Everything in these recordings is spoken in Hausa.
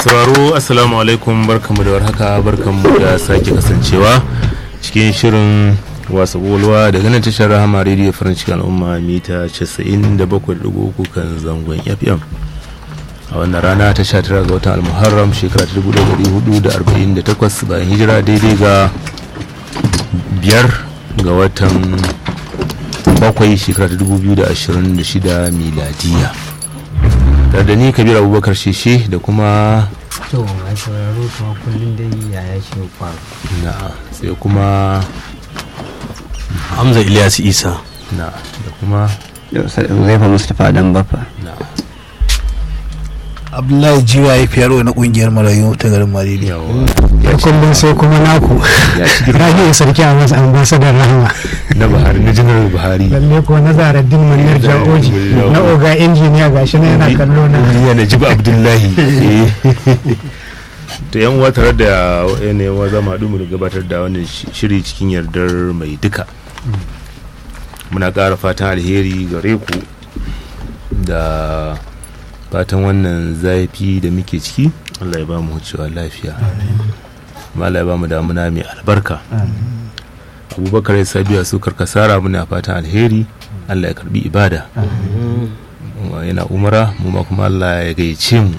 sauraro assalamu alaikum barkamu da warhaka barkamu da sake kasancewa cikin shirin wasa bolwa daga nan tashar rahama rediyo farin cikin al'umma mita 97.3 kan zangon fm a wannan rana ta 19 ga watan almuharram shekara ta 1448 bayan hijira daidai ga biyar ga watan bakwai shekara ta 2026 miladiya tare da ni kabir abubakar sheshe da kuma to mai sauraro kuma kullum dai yaya shi faru na sai kuma hamza ilyas isa na da kuma Zaifa Mustapha dan Baffa. na abdullahi jiwa ya fiyarwa na kungiyar marayu ta garin mariri yawa da kullum sai kuma naku rahiya sarki a masu ambasadar rahama na buhari na janar buhari lalle ko na zaraddin manir ja'oji na oga injiniya gashi na yana kallo na ya na jiba abdullahi eh. to yan uwa tare da yanayin wa zama haɗu mu da gabatar da wannan shi- shiri cikin yardar mai duka muna ƙara fatan alheri gare ku da fatan wannan zafi da muke ciki allah ya ba mu wucewa lafiya kuma allah ya ba mu damuna mai albarka abubakar ya sabiya su karkasara muna fatan alheri allah ya karbi ibada Wa yana umara mu ma kuma allah ya gayyace mu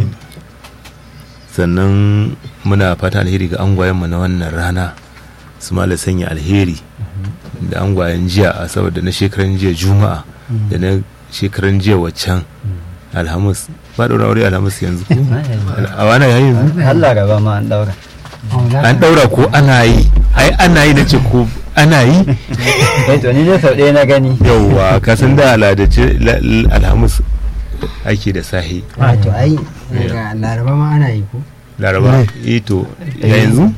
sannan muna fatan alheri ga angwayenmu na wannan rana su ma la sanya alheri da angwayen jiya a saboda na shekaran jiya juma'a da na shekaran jiya waccan alhamis ba da aure alhamis yanzu ko a wana yayin yanzu Allah gaba ma an daura. an daura ko ana yi ai ana yi na ce ko ana yi Eh to ni dai sau ɗaya na gani. yauwa ka san da aladace la- la- alhamis ake da sahi a to ai daga laraba ma ana yi ko laraba eh to ya yanzu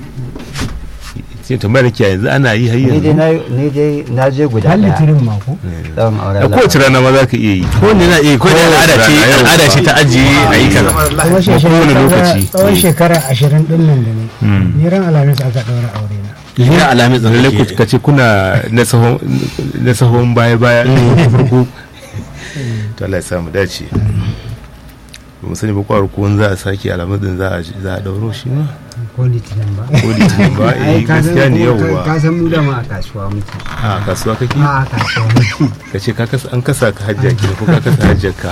ce tambayar ki yanzu ana yi har Ni dai yanzu na ni dai na je guda har ɗaya. litirin mako Tsawon auren a kowace rana ma za ka iya yi ko ne na iya ko ne al'ada ce Yau ba. al'ada ce ta ajiye a yi kaza kuma shekara kowane lokaci. tsawon shekara ashirin din nan da ne Hmm. ni ran alhamis aka ɗaura aure na ina alamin lalle ku tsarki ka ce kuna na sahon na sahon baya baya na farko to Allah ya sa mu dace ba mu sani ba kwaro ko in za a sake alamun din za a za a dauro shi ma ko litinin ba ko litinin ba eh ka san gaskiya ne ko- yauwa ka san mu da ma a kasuwa muke a kasuwa kake a kasuwa muke ka ce ka kasa an kasa ka hajja ki ko ka kasa hajjar ka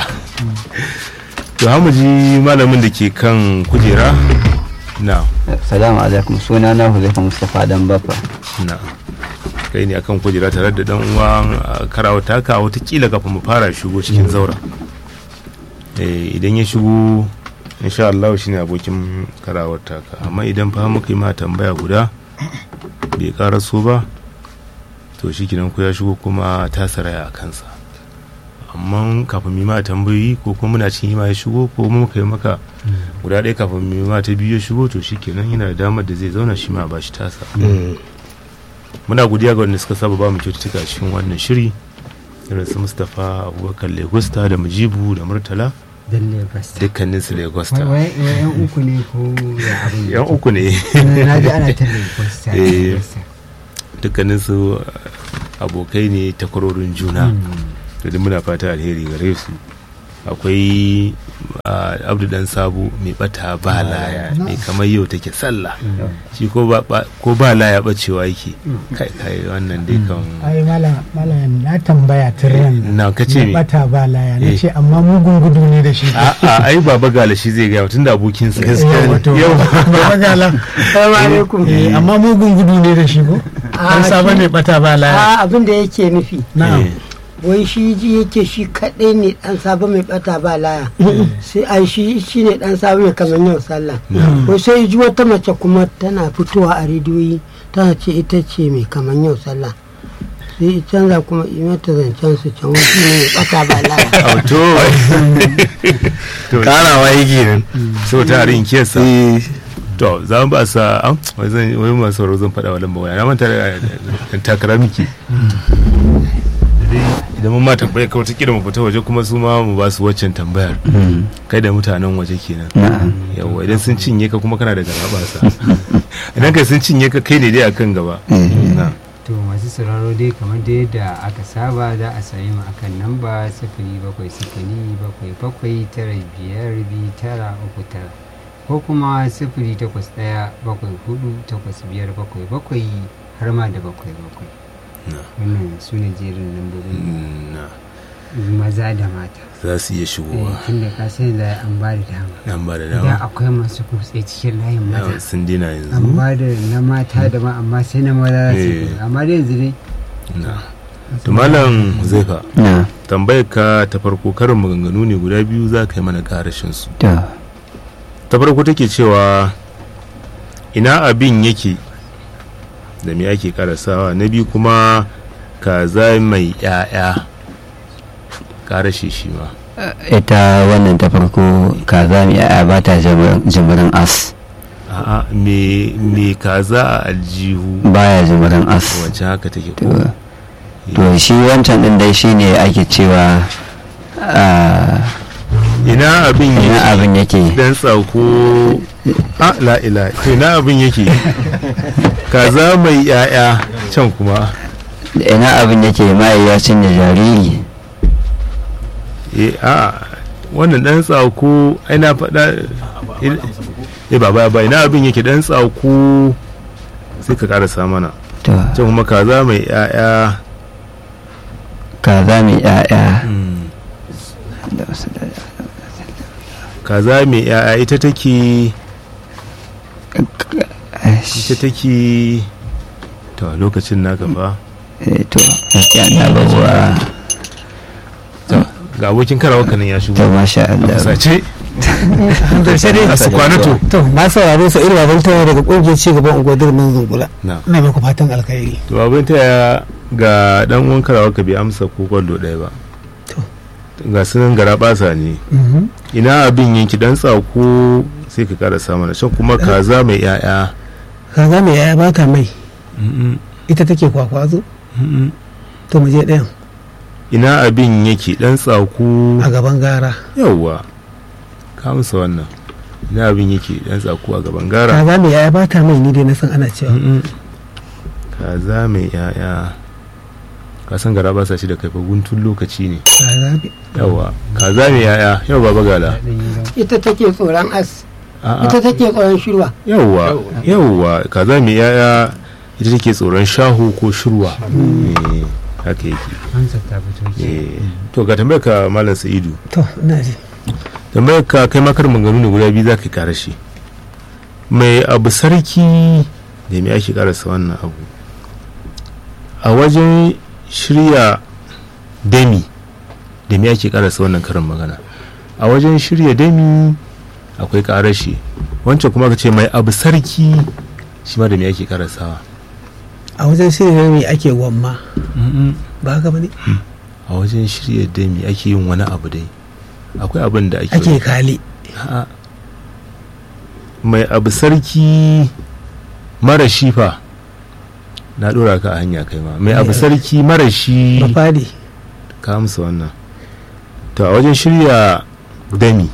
to hamu ji malamin da ke kan kujera na Salamu alaikum suna na Huzaifa Mustapha dan Baffa. na kai ne akan kujera tare da dan uwan karawa taka watakila kafin mu fara shigo cikin zaura Eh, idan ya shigo insha Allah shi ne abokin karawar taka amma idan fa muka yi ma tambaya guda bai karaso ba to shi kinan ku ya shigo kuma ta saraya a kansa amma kafin mu yi ma tambayoyi ko kuma muna cikin yi ma ya shigo ko muka yi maka guda ɗaya kafin mu yi ma ta biyu ya shigo to shi kenan yana da damar da zai zauna shi ma ba shi tasa muna godiya ga wanda suka saba ba mu kyaututtuka cikin wannan shiri irin su mustapha abubakar legusta da mujibu da murtala dalle basta dukkanin su legusta wai wai yan uku ne ko ya abin yan uku ne na ji ana ta legosta Eh. dukkanin su abokai ne takwarorin juna da duk muna fata alheri gare su akwai ah, abdu dan sabu mai bata ba laya mai kamar yau take sallah shi ko ba ba- ko ba laya bacewa yake kai kai wannan dai kan ai malam malam na tambaya tun ran nan. na kace na me bata ba laya na Eh. ce amma mugun gudu ne da shi a'a ai baba gala shi zai gaya tun da abokinsa Yau, wato, baba gala. Assalamu alaikum Eh, amma mugun gudu ne da shi ko an saba mai bata ba laya a abin da yake nufi na'am Eh, wai shi ji yake shi kaɗai ne ɗan sabo mai ɓata ba laya sai ai shi shi ne ɗan sabo mai kamar yau sallah wai sai ji wata mace kuma tana fitowa a rediyoyi tana ce ita ce mai kamar yau sallah sai i canza kuma i mata zancen su can wai shi ne mai ɓata ba laya auto to karawa yake nan so ta rin kesa to za mu ba sa an wai zan wai masu sauraro zan faɗa wa lamba waya na manta da da takara miki Dai idan mun ma tambaya kawai ta mu fita waje kuma su ma mu ba su waccan tambayar kai da mutanen waje kenan Na'am. yawa idan sun cinye ka kuma kana da garabasa idan kai sun cinye ka kai ne dai akan gaba na to masu sauraro dai kamar da yadda aka saba za a sami mu akan namba sifili bakwai sifili bakwai bakwai tara biyar biyu tara uku tara ko kuma sifili takwas ɗaya bakwai hudu takwas biyar bakwai bakwai har ma da bakwai bakwai Na. wannan su ne jerin lambobin Mm, na maza da mata za su iya Eh, shigowa tun da ka sani da an ba da dama nan ba da da dama akwai masu kutse cikin layin Na, maza sun dina an yanzu ba da na mata da ma amma sai na maza su Eh. kutse. amma da yanzu dai na to malam zaifa na tambayar ka ta farko karin maganganu ne guda biyu za ka yi mana karashin su to ta farko take cewa ina abin yake da me ake karasawa na biyu kuma kaza mai ya'ya karashe shi ma ita wannan ta farko kaza mai yaya ba ta jimirin as a'a me me kaza a aljihu baya jimirin as wacce haka take to ko to shi wancan din dai shine ake cewa ah, ina abin ina yake abin yake dan tsako a la ila to ina abin yake kaza mai ya'ya can kuma ina abin yake mai ya cinye jariri eh a wannan dan tsako ai na faɗa eh baba ba ina abin yake dan tsako sai ka karasa mana to can kuma kaza mai ya'ya kaza mai yaya mm, da wasu da- kaza mai ya'ya ita take ita take to lokacin naka fa eh, to gaskiya na babuwa ga abokin karawa kanin ya shigo to masha a Allah fusace to sai dai a su kwanato to na saurare su irin babban tawa daga kungiyar ci gaban unguwar mun zungula na ina muku fatan alkhairi to abin ta ga dan uwan karawa ka bai amsa ko kwallo ɗaya ba To. ga sunan gara basa ne Mhm. ina abin yanki dan tsako sai ka karasa mana can kuma kaza mai ya'ya kaza mai yaya ba ta mai Mm-mm, ita take kwakwazo mm-mm. to mu je ɗayan ina abin yake dan tsako a gaban gara yauwa ka amsa wannan ina abin yake dan tsako a gaban gara kaza mai yaya ba ta mai ni dai na san ana cewa Mm-mm. kaza mai ya'ya ka san gara basa shi da kai fa guntun lokaci ne kaza mai- yauwa kaza mai ya'ya yau baba gala daɗin yi zama. ita take tsoron as A'a. ita take tsoron shirwa yauwa yauwa kaza mai yaya ita take tsoron shahu ko shirwa Eh, haka yake amsar ta fito ke Eh, to ga tambayar ka malam sa'idu to ina ji tambayar ka kai makar maganganu ne guda biyu za ka kara shi mai abu sarki da me ake karasa wannan abu a wajen shirya dami da me ake karasa wannan karin magana a wajen shirya dami akwai karashi wancan kuma ka ce mai abu sarki shi ma da me ake karasawa a wajen shirin mai ake gwamma ba haka ba ne a wajen shirya dami ake yin wani abu dai akwai abin da ake ake kali A'a. mai abu sarki mara shifa na dora ka a hanya kai ma mai abu sarki mara shi ba fadi ka amsa wannan to a wajen shirya dami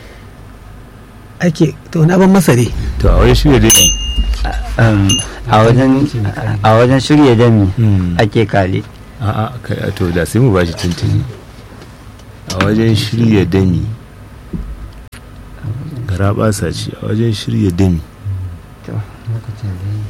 ake to na ban masa ne to a wajen shirya dami Um, a wajen a wajen shirya dami hmm, ake kale a'a kai a to da sai mu bashi tuntuni a wajen shirya dami gara basa ce a wajen shirya dami lokacin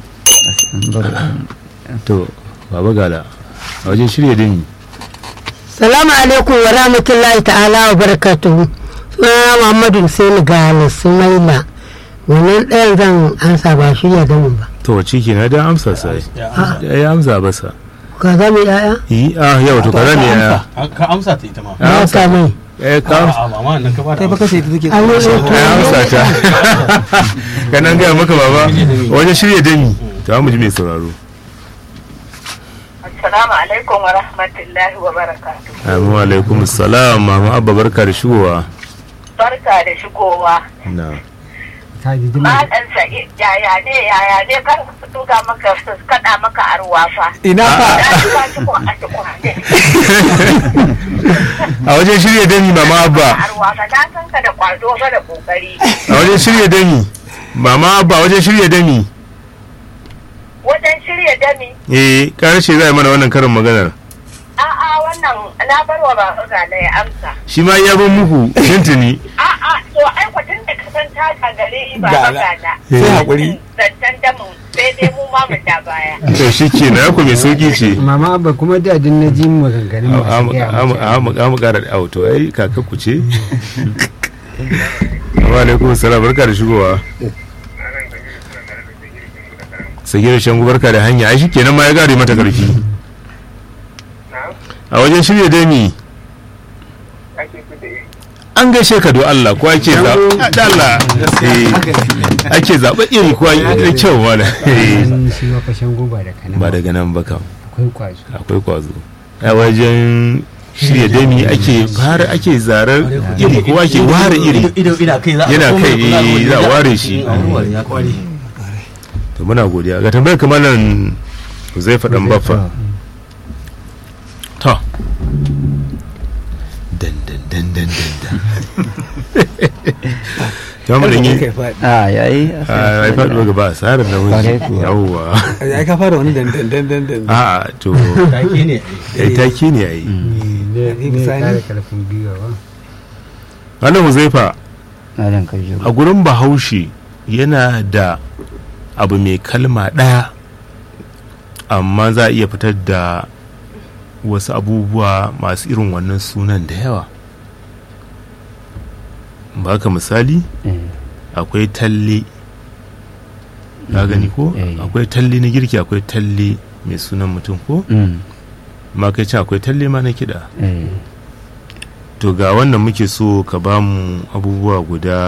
da to baba gala a wajen shirya dami salamu alaikum wa rahmatullahi ta'ala wa barakatuhu sunana muhammadu hussein gane sumaila wannan ɗayan zan ansa ba shi ya gamin ba to wace ke na da amsa sai ya amsa basa ka za mu yaya yi a yau to kaza ne ya ka amsa ta ita ma ya ba amsa ta mai eh ka amsa a mama nan ka ba kai baka sai ta take an yi ya amsa ta kanan gaya maka baba wajen shirya dami to mu ji mai sauraro Assalamu alaikum wa rahmatullahi wa barakatu. amin wa alaikum salam mama abba barka da shigowa Barka da shigowa. na ka ji jima Malam Sa'id yaya ne yaya ne kar su tuka maka su kada maka arwa fa. ina fa Na ji ba shi ko a ci kwane. a wajen shirya dami mama abba Arwa ka na san ka da kwazo ka da kokari. a wajen shirya dami mama abba wajen shirya dami Wajen shirya dami eh karshe zai mana wannan karin maganar a'a wannan na barwa ba ga da ya amsa. shi ma ya bin muku tuntuni A'a to ai kwatin da ka san ta gagare ba Ga- magana sai haƙuri. zancen damin sai dai mu ma mu ta baya to shi ke na ku mai sauki ce mama abba kuma da din na ji maganganun masu gaya mutane. amu kara da auto ai kaka ku ce wa alaikum salam barka da shigowa sagira shangu barka da hanya ai shikenan ma ya gare mata karfi a wajen shirya dami an gaishe ka do Allah ko ake zaɓa da Allah eh, ake zaɓa iri ko da kyau wala An shi wa fashen goba da kanan ba daga nan ba kam akwai kwazo akwai kwazo a wajen shirya dami ake fara ake zarar iri ko ake ware iri ido ina kai za a Yana komai kai, kula da eh, za a wani ware ya- shi. a warware ya kware to muna godiya ga tambayar kamar nan zai faɗan baffa to dan dan dan dan dan dan ta mu danyi a yayi a ai faɗuwa gaba a tsarin da Kwarai wani kuwa. yawwa ai ka fara wani dandan dandan dandan a to take ne ai taki ne ai ne ne Sani. kare karfin gwiwa ba wannan huzaifa malam kajo a gurin bahaushe yana da abu mai kalma ɗaya amma za a iya fitar da wasu abubuwa masu irin wannan sunan da yawa ba ka misali akwai talle ka gani ko eh. akwai talle na girki akwai talle mai sunan mutum ko ma kai can akwai talle ma na kiɗa to ga wannan muke so ka ba mu abubuwa guda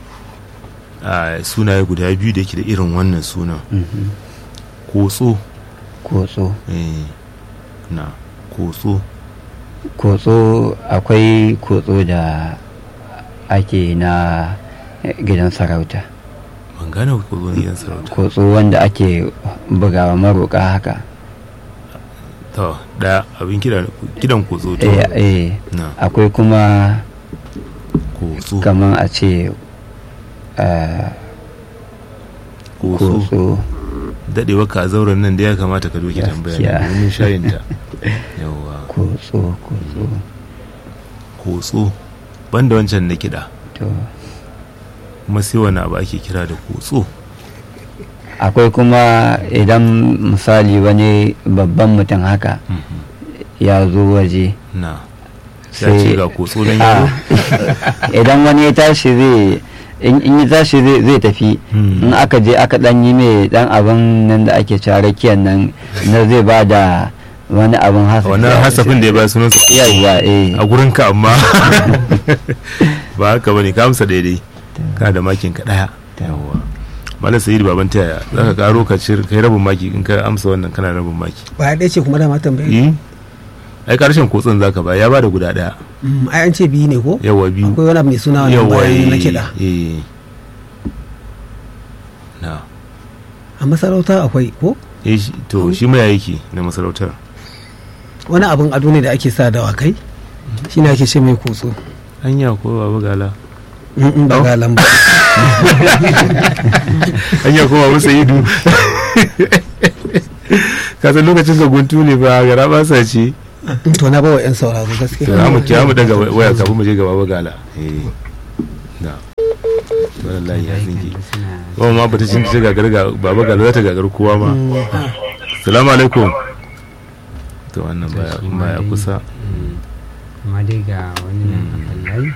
a sunaye guda biyu da yake da irin wannan sunan kotso kotso eh, na kotso kotso akwai kotso da ake na gidan sarauta ban gane kotso na gidan sarauta kotso wanda ake bugawa maroƙa haka to da abin kiɗa kiɗan kotso to eh, eh. na akwai kuma kotso kamar a ce eh, kotso kotso daɗewa ka a zauren nan da ya kamata ka doke tambaya Gaskiya. domin shayinta yawa kotso kotso kotso banda wancan na kiɗa to kuma sai wani abu ake kira da kotso akwai kuma idan misali wani babban mutum haka ya zo waje na ya ce ga kotso don Ah, yaro idan wani ya tashi zai in in ya tashi zai zai tafi Hmm. in aka je aka dan yi mai dan abin nan da ake carakiyan nan na zai ba da wani abin hasafi wannan hasafin da ya ba sunan sa yawa eh a gurin ka amma ba haka bane ka amsa daidai ka da makin ka daya yawa malam sayyid baban taya za ka karo ka cir kai rabin maki in ka amsa wannan kana rabin maki ba ɗaya ce kuma dama tambayi eh ai karshen kotsin zaka ba ya ba da guda daya ai an ce biyu ne ko yawa biyu akwai wani abu mai suna wannan yawa bayan na eh, kiɗa eh na a masarauta akwai ko eh shi- to shi ma ya yake na masarautar wani abin ado ne da ake sa dawakai shi ne ake ce mai kotso hanya ko babu gala Mm, mm, ba Oh. ga lamba hanya ko babu sayidu ka san lokacin ka guntu ne ba gara ba sa ce to na bawa yan sauraro to gaskiya za mu kira mu daga waya kafin mu je ga babu gala eh da wannan layi ya zingi suna kuma ma bata cin ta gagar ga babu gala za ta gagar kowa ma salamu alaikum to wannan baya shi baya ma dai- kusa amma dai ga wani nan a kan layi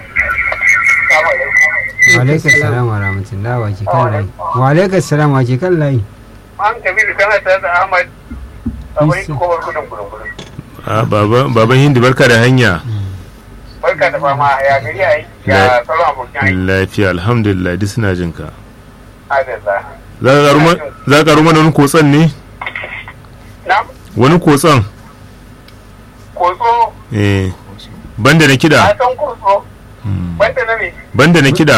wa alaikum salam wa rahmatullah wa ke kan layi wa alaikum salam wa ke kan layi an kabiru kana tare da ahmad a wani kowar gudun gudun gudun Ah, baban baban hindi barka da hanya barka da fama ya gari a yi La- ya sauran abokin aiki lafiya alhamdulillah duk suna jin ka adalla za ka karu ma- za ka karu mana wani kotson ne na wani kotson kotso eh banda na a kida san kotso banda na me banda na kida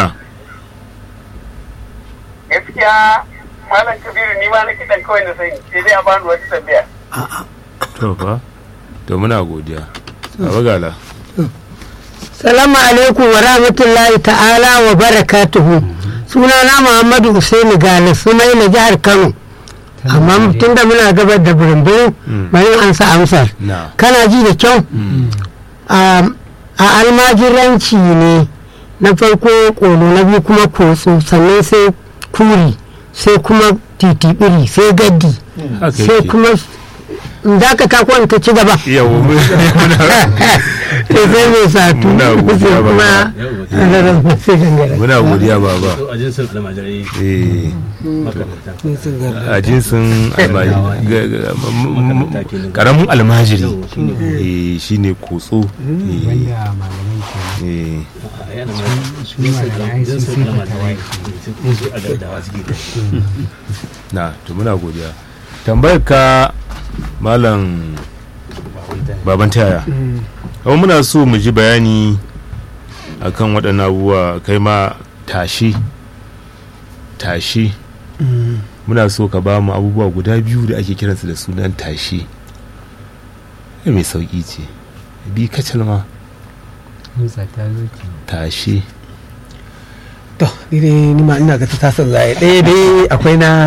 gaskiya malam kabiru ni ma na kiɗan kawai na sani sai dai a bani wata tambaya to fa to muna godiya baba gala Salamu alaikum wa rahmatullahi ta'ala wa barakatuhu. Sunana Muhammadu Hussaini Gale Sumaila jihar Kano. Amma tun da muna gabar da birin bari an sa amsar. na Kana ji da kyau? A a almajiranci ne na farko kolo na biyu kuma kotso sannan sai kuri sai kuma titibiri sai gaddi haka sai yake kuma za ka tako ta ci gaba yawa mun- muna sai sai mai satu Muna godiya sai ba. kuma rarrafa sai gangara muna godiya baba a jinsin almajirai eh makamanta a jinsin alma- ga- ga- m- m- m- karamin almajiri eh shine kotso eh, wanda malaman ke eh yana su malamai sun jinsin sun almajirai fatawa su a gardawa suke da na to muna godiya tambayar ka malam baban taya kuma muna so mu ji bayani akan waɗannan abubuwa kai ma tashi tashi muna so ka ba mu abubuwa guda biyu da ake kiransu da sunan tashi ya mai sauƙi ce bi kacal ma Musa ta zo ki tashi to ni dai ni ma ina ga ta tasar zai ɗaya dai akwai na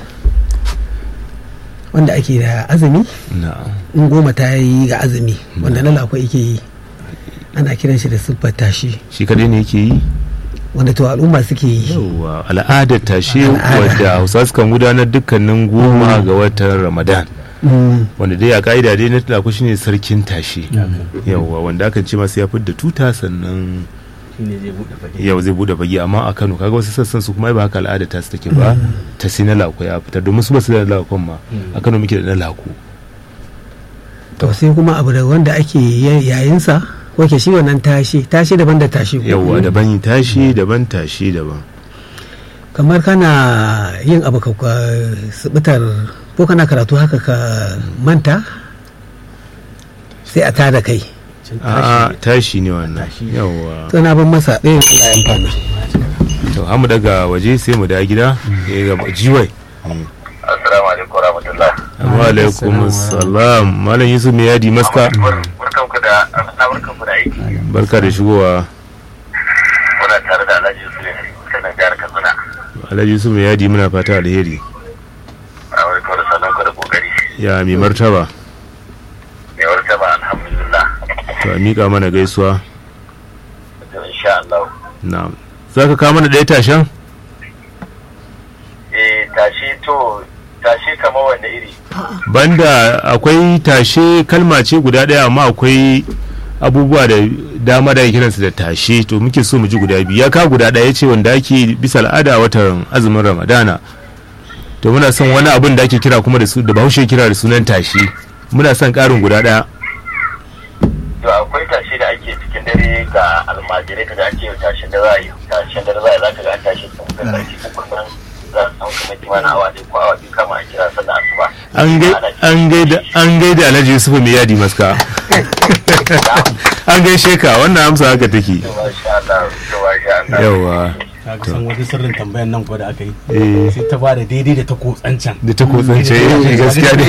wanda ake da azumi na in goma ta yi ga azumi wanda na lakwai yake yi ana kiran shi da siffar tashi shi kadai ne yake yi wanda to al'umma suke yi yauwa al'adar tashi Al'ada. wadda hausa sukan gudanar dukkanin goma ga watan ramadan Mm. wanda dai a ka'ida dai na tulaku shine sarkin tashi yauwa wanda akan ce masa ya fidda tuta sannan shine zai buɗe fage yau zai bude fage amma a kano kaga wasu sassan su kuma ai ba haka al'ada ta su take ba ta sai na lako ya fitar domin su ba su da lakon ma a kano muke da na lako to sai kuma abu da wanda ake ya- yayinsa ko ke shi wannan tashi tashi daban da tashi ko? yauwa daban yi tashi daban tashi daban kamar kana yin abu ka ka subutar ko kana karatu haka ka manta sai a tada kai a tashi ne wannan yauwa to na ban masa ɗayan Allah ya amfana to hamu daga waje sai mu da gida ya ga jiwai Assalamu alaikum warahmatullah. wa alaikum assalam malam yusuf mai yadi maska Barkan ku da barkan ku da aiki. barka da shigowa Muna tare da Alhaji Yusuf sanan jihar Katsina. alhaji yusuf mai yadi muna fata alheri A wani kawai sanan ku da kokari. ya mai martaba Mai warta ba alhamdulillah. to a miƙa mana gaisuwa To insha Allah. na za ka kawo mana ɗaya tashen Eh tashi to tashi kamar wanda iri. banda akwai tashe kalma ce guda ɗaya amma akwai abubuwa da dama da ake kiransu da tashe to muke so mu ji guda biyu ya ka guda ɗaya ce wanda ake bisa al'ada a watan azumin ramadana to muna son wani abin da ake kira kuma da su da bahaushe kira da sunan tashe muna son ƙarin guda ɗaya To akwai tashi da ake cikin dare ga almajirai kaga ake yin tashin da za a yi tashin da za a yi za ka ga an tashi sun ga sarki uku nan za a samu kamar kimanin awa ɗaya ko awa biyu kama a kira sallah asuba. an gai- an gaida an gaida alhaji yusufu mai yadi maska an gaishe ka wannan amsa haka take To masha Allah. To masha Allah. yawa ka ga san wani sirrin tambayan nan ko da aka yi eh sai ta bada daidai da ta kotsancan da ta kotsance gaskiya ne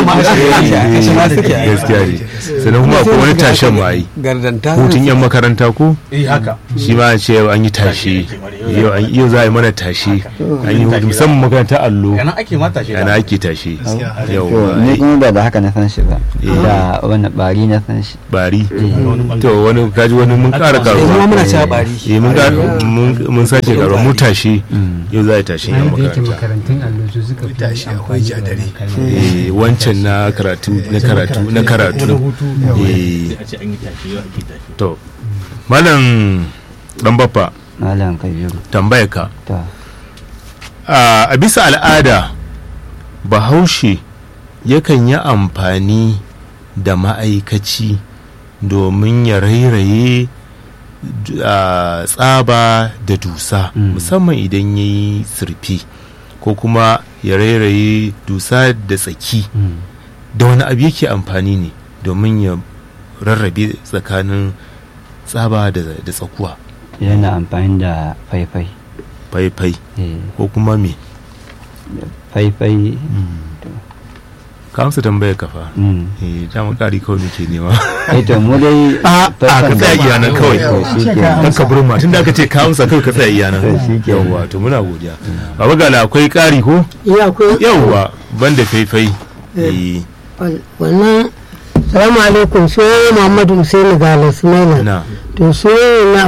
gaskiya ne sannan kuma akwai wani tashen ma yi gardanta hutun yan makaranta ko eh haka shi ma an ce yau an yi tashi yau an yau za a yi mana tashi an yi hutu musamman makarantar allo yana ake mata shi ana ake tashi to yau ni kuma ba da haka na san shi ba da wani bari na san shi bari to wani kaji wani mun kara kuma karuwa muna cewa bari eh mun ƙara- mun- mun sake karuwa mu tashi yau za a yi tashin yan bayan da yake makaranta makarantun allo su suka fi amfani da wannan kalmar eh wancan na karatu na karatu na karatu eh a ce an yi tashi yau ake tashi to malam dan baffa malam kabiru tambayar ka to a a bisa al'ada bahaushe yakan yi amfani da ma'aikaci domin ya rairaye d- a, tsaba da dusa Mm. musamman idan ya yi sirfi ko kuma ya rairaye dusa da tsaki mm. da wani abu yake amfani ne domin ya rarrabe tsakanin tsaba da da tsakuwa yana amfani da faifai faifai eh, ko kuma me faifai ka amsa tambayar kafa mm. eh dama kari kawai muke nema eh to mu dai a ka tsaya iya nan kawai to shi ke kan ka burma tun da aka ce ka amsa kawai ka tsaya iya nan To shi ke. yawwa to muna godiya baba gala akwai kari ko iya akwai yawwa banda faifai eh wal- wannan salamu alaikum sai muhammadu husaini gala sumaila na to sai na abu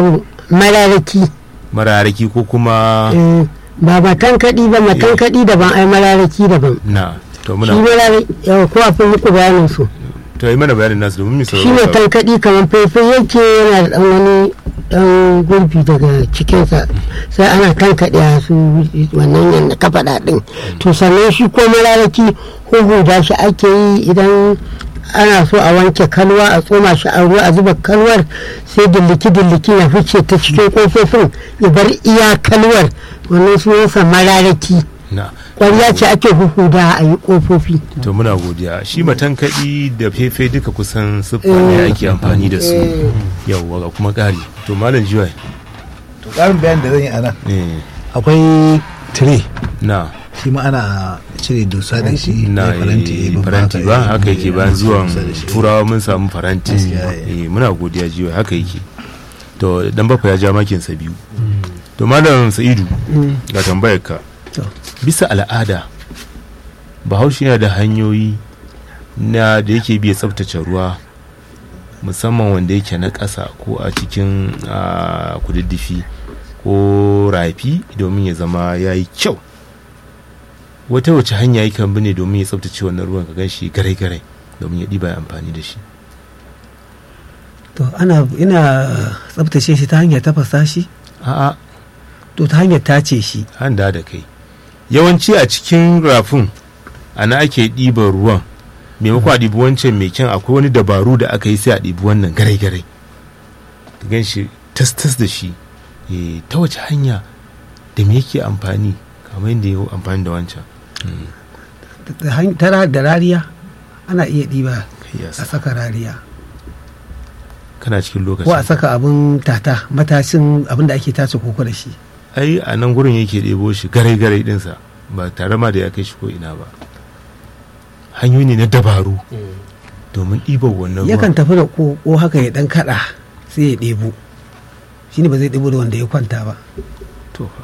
mararaki mararaki ko kuma eh, ba matankaɗi ba matankaɗi daban ai mararaki daban na to shi muna mararaki yawa ko a fi muku bayanin su to yi mana bayanin nasu domin shi misali ne tankaɗi kamar faifai yake yana da ɗan wani ɗan gurbi daga cikinsa sai ana tankaɗe a su wannan yadda ka faɗa ɗin to sannan shi ko mararaki huhuda shi ake yi idan ana so a wanke kalwa a tsoma shi a ruwa a zuba kalwar sai dilliki dilliki ya fice ta cikin kofofin ya bar iya kalwar wannan sunansa mararaki na ƙwarya ce ake huhuda a yi kofofi to muna godiya shi matankaɗi da fefe duka kusan siffa ne ake amfani da su yawwa ga kuma ƙari to malam jiwai to ƙarin bayan da zan yi a nan eh, akwai tire na shi ma ana cire dusa da shi na mai faranti eh, babba faranti haka, ba eh, haka yake bayan zuwan dusa da shi. turawa mun samu faranti Gaskiya, eh, muna godiya jiwai haka yake to dan bafa ya ja makinsa biyu to malam sa'idu ga tambayar ka To. bisa al'ada bahaushe yana da hanyoyi na da yake biya tsabtace ruwa musamman wanda yake na ƙasa ko a cikin ah, kududdufi ko rafi domin ya zama ya yi kyau wata wace hanya yakan bi ne domin ya tsabtace wannan ruwan ka gan shi garai-garai domin ya ɗiba ya amfani da shi to ana ina tsabtace shi ta hanyar tafasa shi a'a to ta hanyar tace shi handa da kai yawanci a cikin rafin ana ake ɗiban ruwan maimakon a ɗibi wancan mai kyan akwai wani dabaru da aka yi sai a ɗibi wannan garai-garai ka gan shi tas-tas da shi Eh, ta wace hanya da me yake amfani kamar yadda ya amfani da wancan Da hany- ta ra- da rariya ana iya ɗiba Kai ya a sa. saka rariya kana cikin ko a lokacin saka abin tata matashin abin da ake tace koko da shi ai a nan gurin yake ɗebo shi garai-garai ɗinsa ba tare ma da ya kai shi ko ina ba hanyoyi ne na dabaru domin ɗiban wannan yakan ruwan tafi da koko haka ya dan kada sai ya ɗebo shi ne ba zai ɗebo da wanda ya kwanta ba to fa,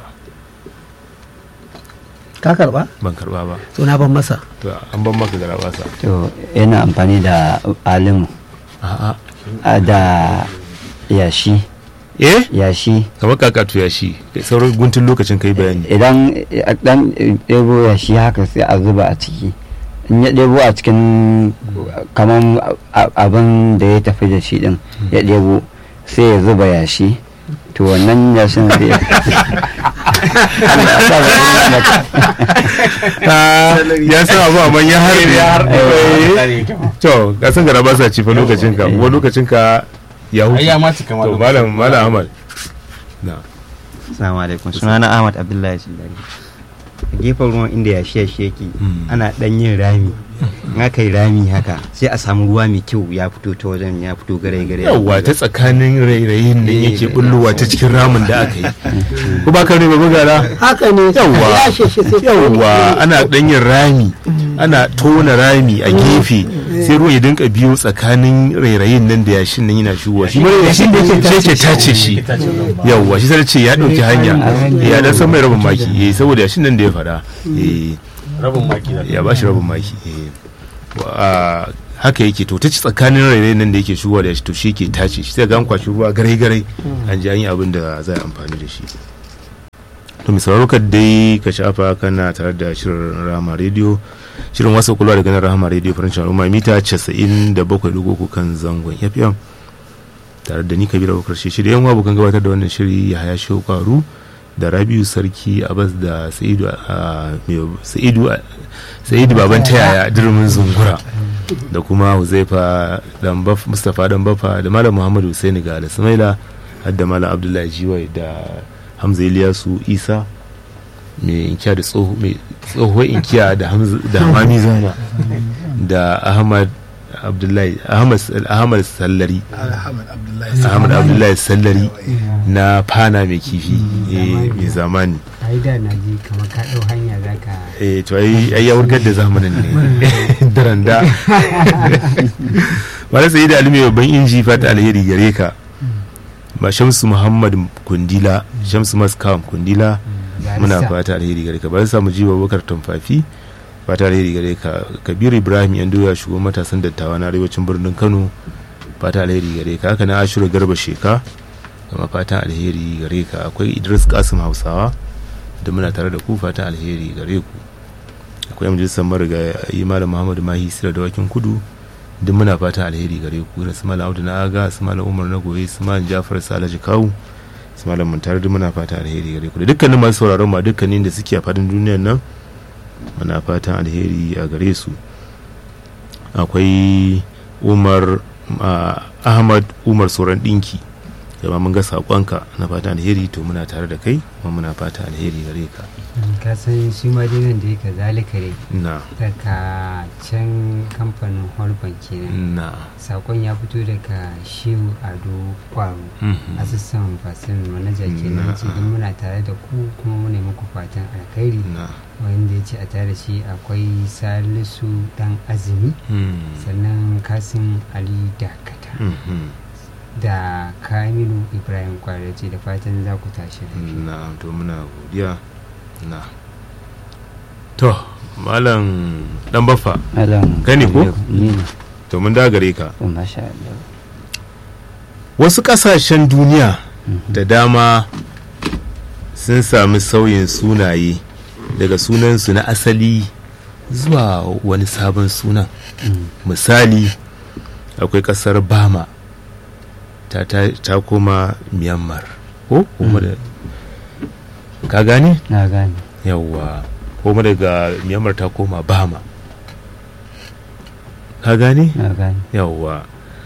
ka karba ban karba ba to na ban masa to an ban maka garabasa to yana amfani da alimu a'a a da yashi eh yashi kamar kakatu ya shi sauran guntun lokacin kai bayani idan dan ɗebo yashi haka sai a zuba a ciki in ya ɗebo a cikin kamar abin da ya tafi da shi din ya ɗebo sai ya zuba yashi to wannan yashin zai ya san abu amma ya harbe to ka san gara ba sa ci fa lokacin ka kuma lokacin ka ya huce Ai, ya ma cika ma to lokacin. malam malam ahmad na Assalamu alaikum sunana Ahmad Abdullahi Sindari a gefen ruwan inda yashi yashi yake ana dan yin rami in aka yi rami haka sai a samu ruwa mai kyau ya fito ta wajen ya fito gare gare yawwa ta tsakanin rairayin nan yake bullowa ta cikin ramin da aka yi ko ba ka ne ba gara haka ne yawwa ya sheshe sai yawwa ana ɗanyin rami ana tona rami a gefe sai ruwan ya dinka biyo tsakanin rairayin nan da yashin nan yana shigowa shi mara yashin da yake tace shi yawwa shi sai ce ya ɗauki hanya ya dan san mai rabin maki eh saboda yashin nan da ya faɗa eh rabin maki da ya bashi rabin maki eh Wa- a, haka yake to ta ci tsakanin rairayin nan da yake shigowa da shi to shi ke tace shi sai ga an kwashi ruwa garai garai an ji an yi abin da za a amfani da shi to mai sauraro ka dai ka shafa kana tare da shirin rama rediyo shirin wasu kula da ganin rahama rediyo farin al'umma mita 97.3 kan zangon fm tare da ni kabira bakar shi da yan abokan gabatar da wannan shiri ya haya shehu kwaru da rabiu sarki abbas da sa'idu a mai- sa'idu a- sa'idu baban tayaya durmin zungura da kuma huzaifa dan baf mustapha dan bafa da malam muhammadu husaini ga da samaila har da malam abdullahi jiwai da hamza iliyasu isa mai inkiya da tsoho mai tsohuwar inkiya da hamza da hamami zana da ahmad abdullahi ahmad ahmad sallari Ahmad Abdullahi ahmad abdullahi sallari na fana mai kifi eh, mai zamani ai da na ji kamar ka ɗau hanya za ka eh to ai ai ya wurgar da zamanin ne daranda wala sai da alimi babban inji fata alheri gare ka ba shamsu muhammad kundila shamsu maskam kundila muna fata alheri gare ka ba samu jiwa bakar tumfafi fata alheri gare ka kabiru ibrahim yan doya shugaban matasan dattawa na arewacin birnin kano fata alheri gare ka haka na ashiru garba sheka kama fatan alheri gare ka akwai idris kasim hausawa da muna tare da ku fatan alheri gare ku akwai majalisar mariga yi malam muhammadu mahi sira da wakin kudu duk muna fatan alheri gare ku da su malam audu na aga su malam umar na goye su malam jafar salaji kawu su malam mun tare duk muna fatan alheri gare ku da dukkanin masu sauraron ma dukkanin da suke a fadin duniyar nan muna fatan alheri a gare su akwai umar ah, ahmad umar sauran dinki da mun ga saƙonka na fatan alheri to muna tare da kai kuma muna fatan alheri gare ka ka san shi ma dai nan da yake zalika dai na daga can kamfanin holban kenan na sakon ya fito daga shehu ado kwaro Mhm. asistan fasin manaja kenan Na. ce don muna tare da ku kuma muna muku fatan alkhairi na wanda ya ce a tare da shi akwai salisu dan azumi Hmm. sannan kasim ali dakata Mhm. da kamilu ibrahim kwaro ce da fatan za ku tashi lafiya na to muna godiya na to malam dan baffa Malam kai ne ko ni ne to mun da gare ka to masha Allah wasu kasashen duniya da dama sun sami sauyin sunaye daga sunansu na asali zuwa wani sabon sunan misali akwai kasar bama ta, ta, ta koma myanmar ko kuma da ka gane na gane yawwa kuma daga myanmar ta koma bama ka gane na gane yawwa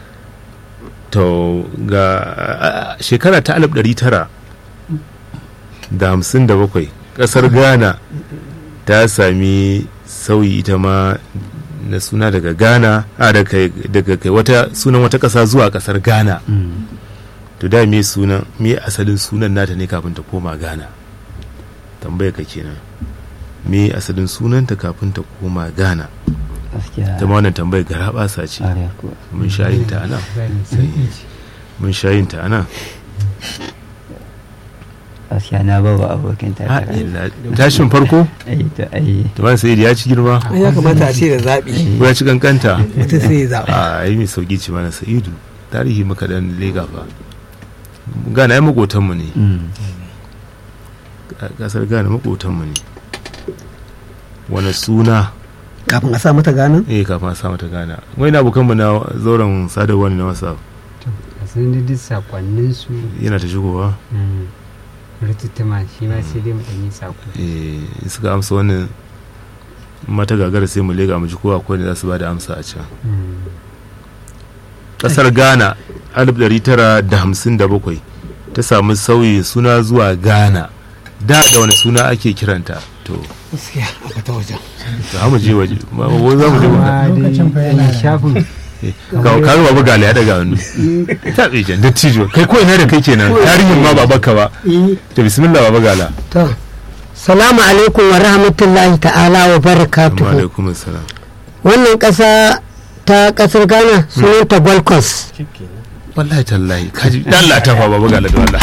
to ga a- a- shekara ta alif ɗari tara da hamsin da bakwai ƙasar ghana ta sami sauyi ita ma na suna daga ghana a daga daga kai wata sunan wata ƙasa zuwa ƙasar ghana Mm. to da me sunan me asalin sunan nata ne kafin ta koma ghana tambaya ka kenan me asalin sunanta kafin ta koma ghana gaskiya ta ma wannan tambayar gara basa ce ƙwarai ko mun sha yin ta anan Zani sauki ce. mun sha yin ta anan gaskiya na ba wa abokin Ah, takara illa- tashin farko ai to ai to ban sai ya ci girma Ai, ya kamata a ce da zaɓi ko ya ci kankanta mutum sai ya zaɓa a yi mai sauki ci mana sa'idu tarihi maka dan lega fa gana ya makotanmu ne Mm. kasar gana makotanmu ne wani suna kafin a sa mata ganin eh kafin a sa mata gana wani abokanmu na zauren sadarwa ne na wasa to a san da duk sakonnin su yana ta shigowa rututtuma shi ma sai dai mu ɗanyi sako eh suka amsa wannan mata gagara sai mu lega mu ji kowa ko ne za su ba da amsa a can Mm. kasar ghana 1957 ta samu sauyi suna zuwa ghana da da wani suna ake kiranta to gaskiya a fata wajen za mu je waje ma ko za mu je amma lokacin fa yana dai da- shafin ka ka ruwa buga ya daga hannu ta tsaye dattijo kai ko ina da kai kenan tarihin ma ba baka ba Eh, to bismillah baba gala to salamu alaikum wa rahmatullahi ta'ala wa amma barakatuhu alaikum assalam wannan ƙasa ta ƙasar ghana sunanta gold coast wallahi tallahi kaji dan Allah ta fa baba gala da wallah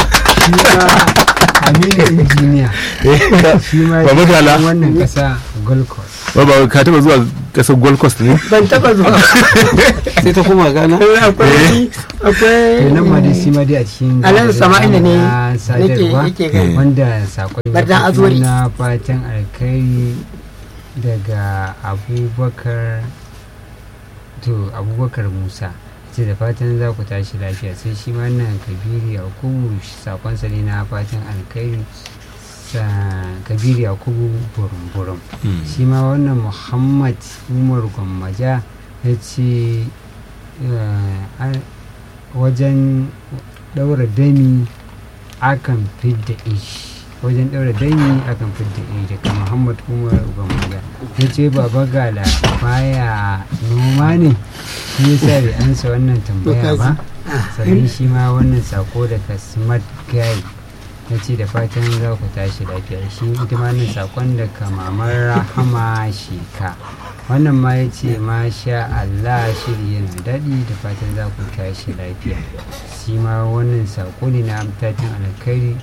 aminu injiniya shi ma Baba Gala. cikin wannan ƙasa gold coast baba ka taba zuwa kasar gold coast ne ban taɓa zuwa sai ta koma gana akwai akwai to nan ma dai shi ma dai a cikin Alhaji Sama'ila ne na sadarwa nake gani. wanda sakon ya Bardan fito Azuri. na fatan alkhairi daga abubakar to abubakar musa ce da fatan za ku tashi lafiya sai shi ma nan kabiru yakubu sakonsa ne na fatan alkhairi sa kabiru yakubu burum-burum shi ma wannan muhammad umar gwammaja ya ce eh, a- wajen daura dami akan fidda ishi wajen daura dami akan fidda ishi daga muhammad umar gwammaja ya ce baba gala baya noma ne shi yasa bai ansa wannan tambaya ba sannan shi ma wannan sako daga smart guy na ce da fatan za ku tashi lafiya shi ita ma nan sakon daga mamar rahama sheka wannan ma ya ce masha Allah shiri yana daɗi da fatan za ku tashi lafiya shi ma wannan sako ne na amtatin alkhairi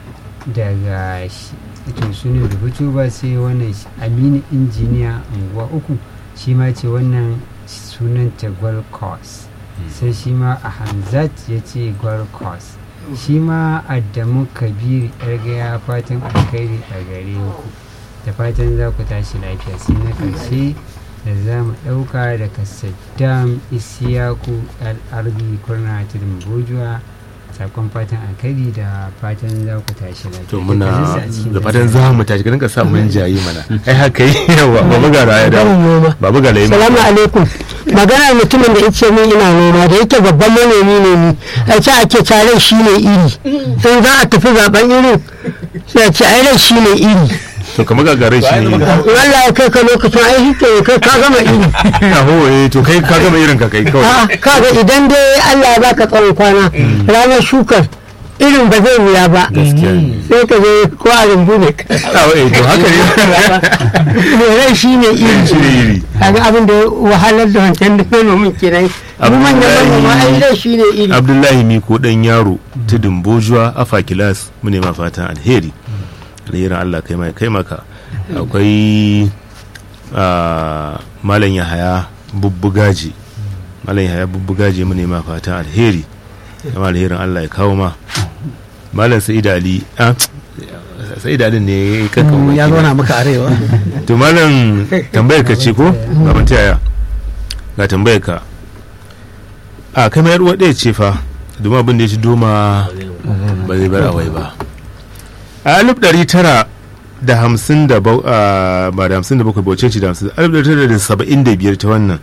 daga shi to su ne rubutu ba sai wannan shi- aminu injiniya unguwa uku shi ma ce wannan sunanta gold coast sai shi ma a hamzat ya ce gold coast shi ma adamu kabir yargaya fatan alkhairi a gare ku da fatan za ku tashi lafiya sai na karshe da za mu ɗauka daga saddam isiyaku al'arbi kurna tudun bojuwa sakon fatan alkhairi da fatan za ku tashi lafiya to muna Dukkaninsu a cikin da fatan dasa. za mu tashi ka sa mun jayi mana ai haka yi yawa babu gara ya dawo Barin noma. babu gara ya salamu alaikum magana mutumin da yace min ina noma da yake babban manomi ne ni a ce ake tare shi ne iri in za a tafi zaben irin sai a ce ai rai shi ne iri to kamar gagarai shi ne wallahi kai ka lokacin ai shi ke kai ka gama iri aho eh to kai ka gama irin ka kai kawai A'a, kaga idan dai Allah ya baka tsawon kwana ranar shukar irin ba zai wuya ba gaskiya ne sai ka je ko a rumbu ne aho eh to haka ne rai shi ne iri shi ne iri kaga abin da ya wahalar da wancan da manomin kenan mu manyan manoma ai rai shi ne iri abdullahi miko dan yaro tudun bojuwa afa kilas mu ne ma fatan alheri alherin allah kai mai kai maka akwai ah, malam yahaya bubbugaji malam yahaya bubbugaji mu ne ma fatan alheri kama alherin allah ya kawo ma malam sa'id ali ah, sa'id ali ne kankan Mm, ya baki na. zauna maka arewa to malam tambayar ka ce ko baban ta yaya ga tambayar ka a kai mayar uwa ɗaya ce fa domin abin da ya ci doma ba zai bar awai ba a alif ɗari tara da hamsin da bau- a, ba da hamsin da bakwai bauce ce da hamsin alif ɗari tara da saba'in da biyar ta wannan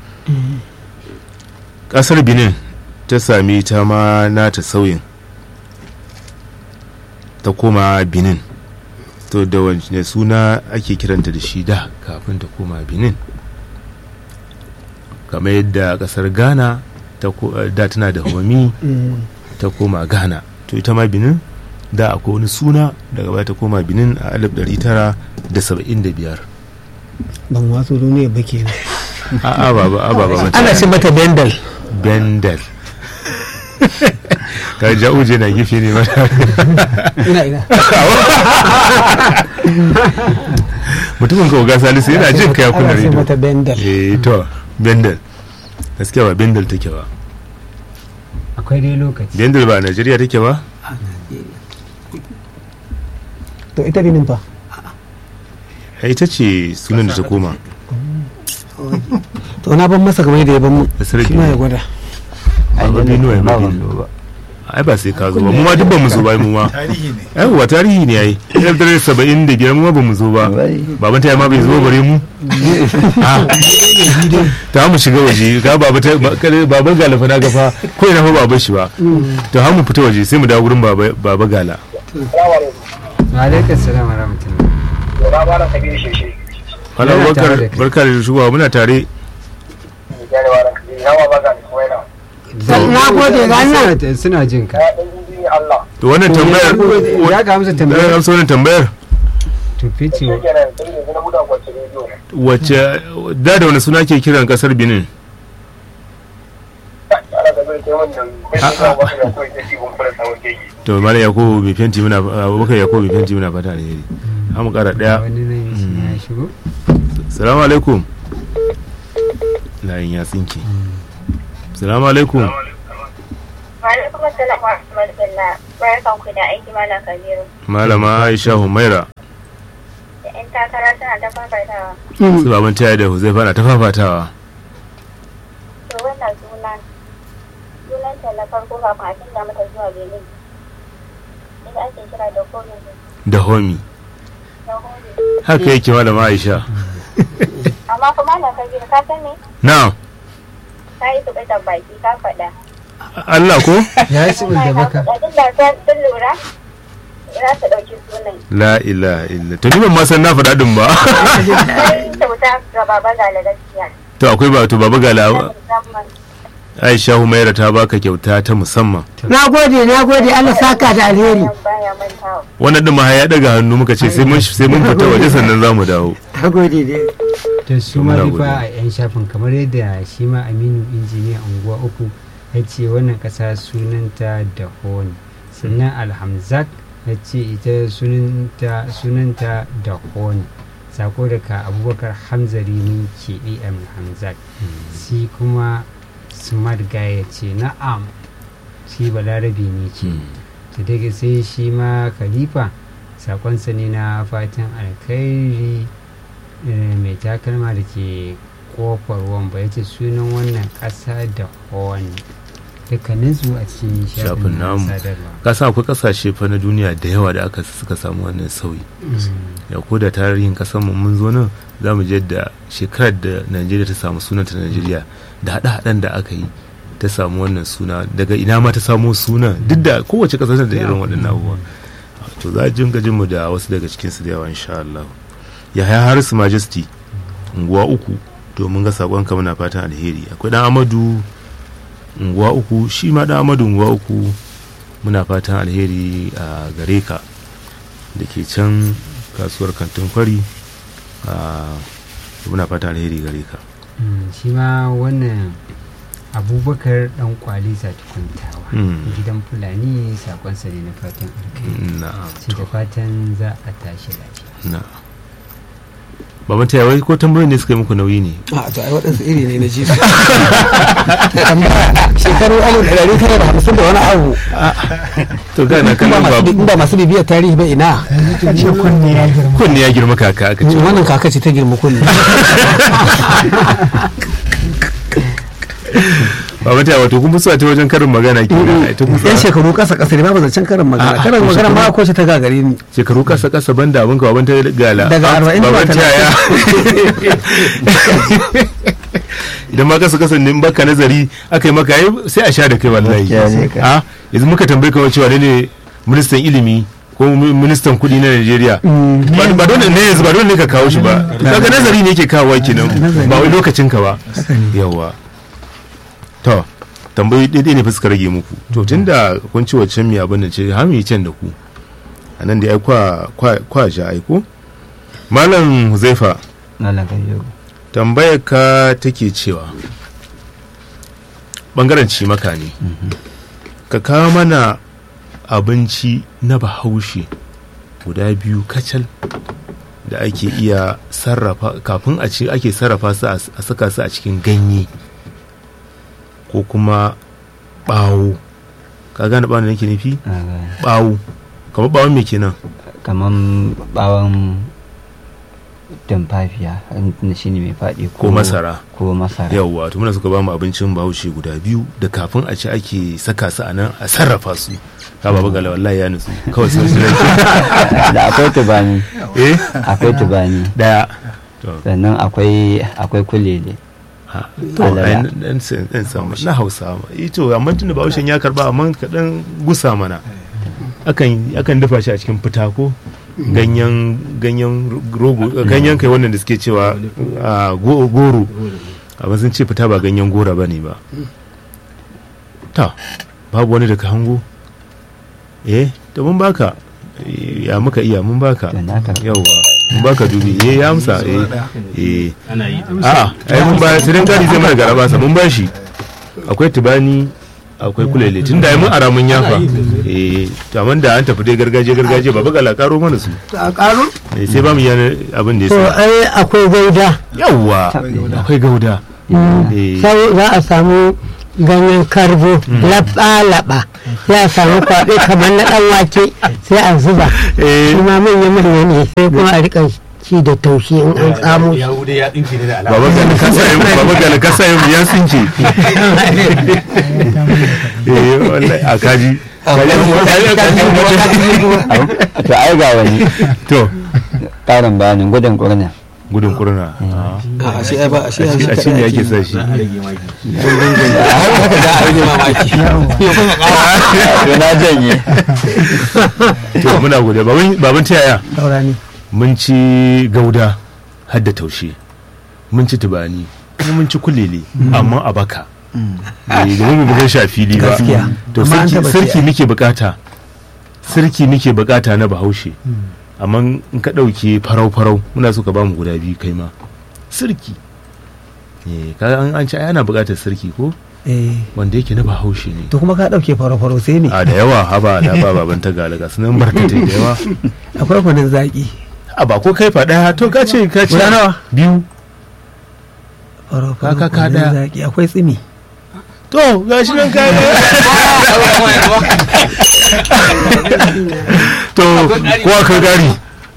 ƙasar benin ta sami ta ma nata sauyin ta koma benin to da wani suna ake kiranta da shi da kafin ta koma benin kamar yadda kasar ghana ta ko- eh, da tana da homi ta koma ghana to ita ma benin da akwai wani suna daga baya ta koma benin a 1975 ban wasu duniya ba ke a'a ba ba ba ba ana ce mata bendal bendel ka ja'uje na gife ne mata ina ina mutumin ka oga salisu yana jin ka ya kunna ana ce rediyo mata bendal eh to bendel gaskiya ba bendel take ba akwai dai lokaci bendel ba a najeriya take ba to ita binin fa Eh, ita ce sunan da ta koma to na ban masa kamar da ya ban mu Kasar shi ma ya Benin. gwada ba Benue ba Benin. ai ba sai ka zo ba mu ma duk ba mu zo ba mu ma tarihi ne yawwa tarihi ne yayi ɗaya da saba'in da biyar mu ma ba mu zo ba baban ta ma bai zo bare mu Ah. ta mu shiga waje ga baba ta ba- kare- baban gala fa na ga fa ko ina fa baban shi ba to har mu fita waje sai mu dawo gurin baba baba gala wa alaikum salam wa rahmatullah Yana ba da kabiru sheshe. Hala Muna Abubakar tare da kai. barka da shigowa muna tare Yana ba da kabiru. Yawa ba ga kuma yana. na gode ga nan Suna- suna jin ka Ya ɗan yi Allah. to wannan tambayar ya ga amsa ya tambayar amsa wannan tambayar to fice Shi kenan sai yanzu na buɗa kwace rediyo. wacce da da wani suna ke kiran kasar Benin Ana ga zai kai wanda bai zuwa wasu ya kawai ta cikin fara samun keke. to malam yakubu bai fenti muna abubakar yakubu bai fenti muna fata alheri an mu kara daya wani nan shi ya shigo salamu alaikum layin ya tsinke salamu alaikum Alaikum assalam wa rahmatullah. Barkan ku da aiki Malam Kabiru. malama aisha humaira Da 'yan takara suna ta fafatawa. su baban taya da huzaifa na ta fafatawa To wannan sunan sunanta na farko kafin a canza mata zuwa Benin. Ita ake kira da Komi da homi na Hori. haka yake malama aisha Amma kuma Malam Kabiru ka san ne? na Ka yi su baki ka faɗa. allah ko ya yi sibin da baka Duk da sun lura za su ɗauki sunan. la ilaha illa to ni ban ma san na faɗa din ba Sai kyauta ga baba gala gaskiya. to akwai ba to baba gala Musamman. aisha humaira ta baka kyauta ta musamman na gode na gode Allah saka da alheri Baya mantawa. wannan din ma har ya daga hannu muka ce sai mun sai mun fita waje sannan zamu dawo na gode dai to su ma Muna duka godiya. a 'yan shafin kamar yadda shi ma aminu injiniya unguwa uku ya ce wannan ƙasa sunanta da hon sannan alhamzat ya ce ita sunanta sunanta da hon sako daga abubakar hamzari mun keɓe am hamzat shi kuma smart guy ya ce na'am shi balarabe ne ce to daga sai shi ma khalifa sakonsa ne na fatan alkhairi eh, mai takalma da ke kofar wamba ya ce sunan wannan ƙasa da hon dukkaninsu a cikin shafin shafin na namu sadarwa kasa akwai kasashe fa na duniya da yawa da aka suka samu wannan sauyi ya ko da tarihin kasar mu mun zo nan za mu je da shekarar da najeriya ta samu sunanta najeriya da haɗe-haɗen da aka yi ta samu wannan suna daga ina ma ta samo suna duk da kowace ƙasa tana da irin waɗannan abubuwa to za a jinga jin mu da wasu daga cikin su da yawa insha Allah yahaya harisu majesty unguwa uku to mun ga sakon ka muna fatan alheri akwai dan amadu unguwa uku shi ma dan amadu unguwa uku muna fatan alheri a gare ka da ke can kasuwar kantin kwari a muna fatan alheri gare ka Mm, shi ma wannan abubakar dan kwali tukuntawa Mm. gidan fulani sakonsa ne na fatan alkhairi na'am sai da fatan za a tashi lafiya na baban ta wai ko tambayoyin ne suka yi muku nauyi ne a to ai waɗansu iri ne na ji su tambaya shekaru alif da ɗari tara da hamsin da wani abu to ga na in ba kallon masu- babu in ba masu bibiyar tarihi ba ina kunne ya girma kunne ya girma kaka aka ce wannan kaka ce ta girma kunne baban ta wato kun musu a ta wajen karin magana kenan ai ta yan kusa shekaru kasa kasa ne babu zancen karin magana A'a, karin ko magana ma shekaru- ko ce ta gagare ni shekaru kasa kasa banda abin ka baban ta gala Daga arba'in zuwa baban ta talatin. ya idan ma kasa kasa ne in baka nazari aka yi maka ai sai a sha da kai wallahi Gaskiya ne ka. a yanzu muka tambaye ka cewa ne ministan ilimi ko mi- ministan kudi na Najeriya ba ba dole ne yanzu ba dole ne ka kawo shi ba kaga nazari ne yake kawo kenan ba wai lokacin ka ba yawa to tambayoyi daidai ne fa suka rage muku to tunda kun ci waccan mi abin da ce ha mu yi can da ku a nan da ai kwa kwa kwa ja ai ko malam Huzaifa Malam Kabiru. tambayar ka take cewa bangaren cimaka ne ka kawo mana abinci na bahaushe guda biyu kacal da ake iya sarrafa kafin a ce ake sarrafa su a a saka su a cikin ganye ko kuma bawo ka gane bawon da nake nufi Na gane. bawo kamar bawon me kenan Kaman bawon tumfafiya shi ne mai faɗi ko masara ko masara yawwa to muna suka ba mu abincin bahaushe guda biyu da kafin a ci ake saka su a nan a sarrafa su ka baba gala wallahi ya nutsu kawai sun shi da akwai tubani eh akwai tubani daya to sannan akwai akwai kulele ha to ai dan dan samu na Hausa ma ito amma tunda bahaushen ya karba amma ka dan gusa mana akan akan dafa shi a cikin fita ko ganyen ganyen rogo ganyen kai wannan da suke cewa a, go- goro amma sun ce fita ba ganyen gora bane ba ta babu wani daga hango eh to mun baka Eh, ya muka iya mun baka Da na karɓa. yawwa mun baka dubi eh ya amsa eh eh ana yi a'a ai mun ba sai dan gari zai mana garaba sa mun bashi akwai tubani akwai kulele tunda ai mun ara mun yafa eh to amma da an tafi dai gargajiya gargajiya baba gala karo mana su a karo eh sai ba mu yana abin da ya to sa ai akwai gauda yawwa akwai gauda eh sai za a samu ganyen karbo laba-laba ya samu kwaɗe kamar na ɗan wake sai a zuba eh shi ma manya-manya ne sai kuma a rika ci da taushe in an tsamo shi. ya wuce ya dinki ne da alama baba gala kasa yin baba gala kasa yin ya sunce eh wallahi a kaji to ai ga wani to ƙarin bayanin gudun ƙurna gudun kurna a shi ai ba shi a ai shi ne ake sa shi a rage maki haka da a rage mamaki to na janye to muna gode baban baban ta yaya saurani mun ci gauda har da taushe mun ci tubani kuma mun ci kulele amma a baka Eh, domin mu bugan shi a fili ba Gaskiya. to Amma an sarki taba sarki siya. muke bukata sarki muke bukata na bahaushe amma in ka ɗauke farau farau muna so ka bamu guda biyu kai ma sarki eh kaga an an ci ai ana bukatar sarki ko eh wanda yake na bahaushe ne to kuma ka dauke faro-faro sai ne a da yawa haba da ba baban ta galaga sunan barkatai da yawa akwai kunin zaki a ba ko kai faɗa to ka ce ka ce Guda nawa? biyu faro-faro Ka- ka- ka kunin daya. zaki akwai tsimi to ga shi nan ka to ko aka gari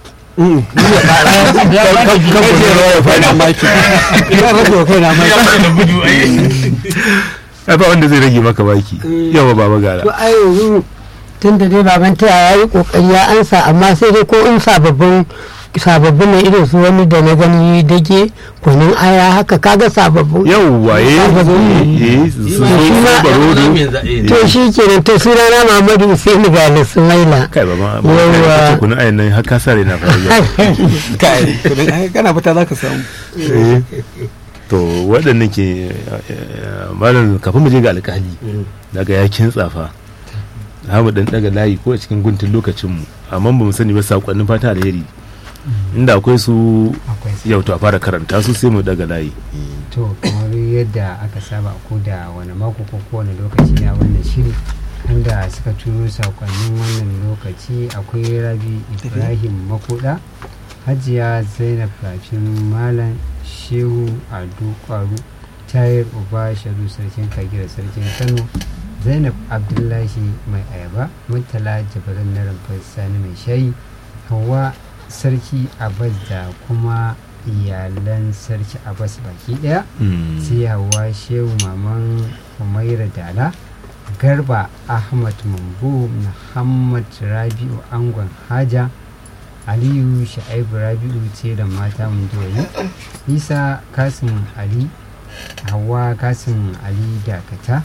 ai ba wanda zai rage maka baki yawa baba gara to ai yanzu tun da dai baban ta ya yi kokari ya ansa amma sai dai ko in sababbin sababbin ne irin su wani da na gani dage kunun aya haka kaga sababbin yawwa eh eh su shi so ma- barodo to shi kenan to sunana Muhammadu Hussein ga Sumaila kai ba ma Yawwa. kuna ayan nan har ka sare na fara kai kudin ai kana fita za ka samu Eh, to waɗannan ke eh, malam kafin mu je ga alƙali daga ya kintsa fa za mu dan daga layi ko a cikin guntun lokacinmu amma ba mu sani ba saƙonnin fata alheri inda akwai su akwai su yau to a fara karanta su sai mu daga layi to kamar yadda aka saba ko da wani mako ko kowane lokaci na wannan shiri wanda suka turo sakonnin wannan lokaci akwai rabi ibrahim makoda hajiya zainab rafin malam shehu ado kwaru tayar uba sharu sarkin kagira sarkin kano zainab abdullahi mai ayaba murtala jabarin na rumfar sani mai shayi hawa sarki abbas da kuma iyalan sarki abbas baki daya sai hawa shehu maman umaira dala garba ahmad mambu muhammad rabi'u angon haja aliyu sha'ibu rabi'u ce da mata mundoyi isa kasim ali hawa kasim ali dakata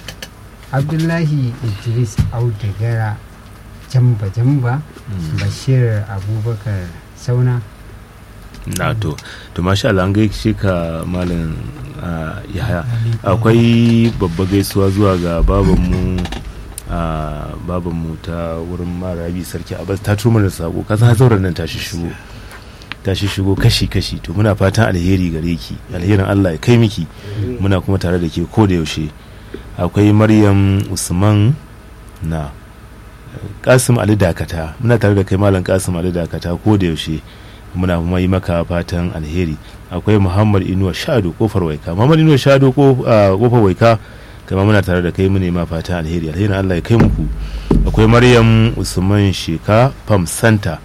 abdullahi idris audagara jamba jamba bashir abubakar sauna na to to masha Allah an gaishe ka malam ah, yahaya akwai babba gaisuwa zuwa ga babanmu a babanmu ta wurin marabi sarki abbas ta turo mana sako ka san zauren nan ta shigo ta shigo kashi kashi to muna fatan alheri gare ki alherin Allah ya kai miki muna kuma tare da ke ko da yaushe akwai maryam usman na kasim ali dakata muna tare da kai malam kasim ali dakata ko da yaushe muna kuma yi maka fatan alheri akwai muhammad inuwa shado kofar waika muhammad inuwa shado ko- ah, kofar waika kama muna tare da kai mu nema fatan alheri alherin allah ya kai muku akwai maryam usman sheka pam santa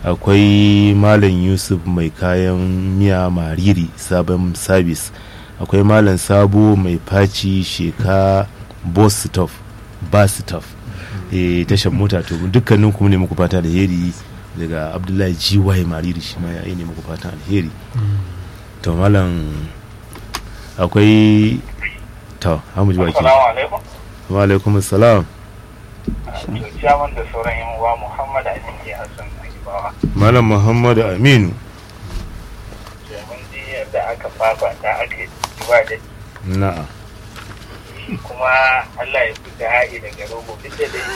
akwai malam yusuf mai kayan miya mariri sabon sabis akwai malam sabo mai faci sheka boss stuff bus stuff eh tashar mota to dukkanin kuma ne muku fata alheri daga abdullahi gy mariri shi ma ya yi ne muku fatan alheri to malam akwai to hamu ji baki Assalamu alaikum. wa alaikum assalam Ciyaman da sauran yan uwa Muhammad Amin ke Hassan Agibawa. malam muhammadu aminu Mun ji yadda aka fafata aka yi jiwa da na'a kuma Allah ya fi ha'i daga rogo duk da dai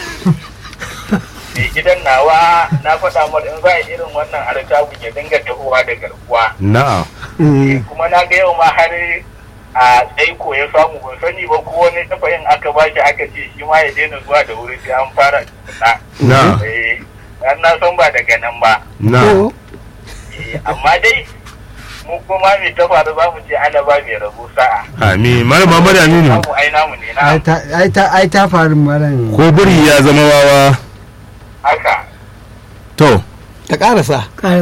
mai gidan nawa na faɗa mar in za a yi irin wannan artabun ya dinga tahowa da garkuwa na'a kuma na ga yau ma har a tsaiko ya samu ban sani ba ko wani tafayin aka ba shi aka ce shi ma ya daina zuwa da wuri sai an fara tukuna Na. Eh, dan na san ba daga nan ba na'a Eh, amma dai mu kuma mai ta faru za mu ce ana ba mai rabu sa'a amin malam muhammadu aminu mu ai namu ne na ai ta- ai ta ai ta faru maran ko biri ya zama wawa haka to ta karasa